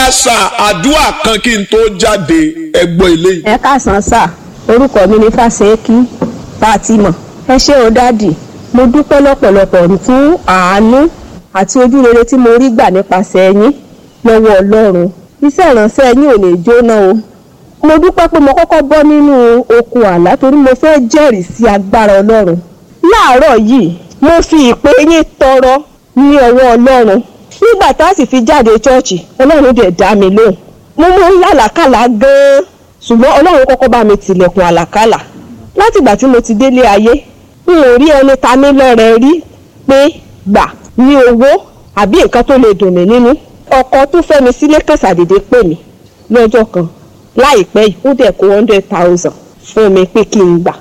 sà àdúrà kan kí n tó jáde ẹgbọ́ eléyìí. ẹ káàsán sà orúkọ mi ní fàṣẹkí fatima ẹ ṣé o dádì mo dúpẹ́ lọ́pọ̀lọpọ̀ fún àánú àti ojú rere tí mo rí gbà nípasẹ̀ yín lọ́wọ́ ọlọ́run iṣẹ́ ìránṣẹ́ yín ò lè jóná o mo dúpẹ́ pé mo kọ́kọ́ bọ́ nínú okun àlá torí mo fẹ́ jẹ́rìí sí agbára ọlọ́run láàárọ̀ yìí mo fi ìpè yín tọrọ ní ọwọ́ ọlọ́run nígbà tá a sì fi jáde ṣọ́ọ̀ṣì ọlọ́run dẹ̀ dá mi lóhùn mo mú làlàkàlà gan-an ṣùgbọ́n ọlọ́run kọ́kọ́ bá mi tilẹ̀kùn àlàkàlà látìgbà tí mo ti délé ayé n ò rí ẹni ta mí lọ́rẹ rí pé gbà ní owó àbí nǹkan tó lè dùn mí nínú ọkọ tó fẹ́ mi sílé kàṣàdédé pè mí lọ́jọ́ kan láìpẹ́ yìí ó dẹ̀ kó hundred thousand fún mi pé kí n gbà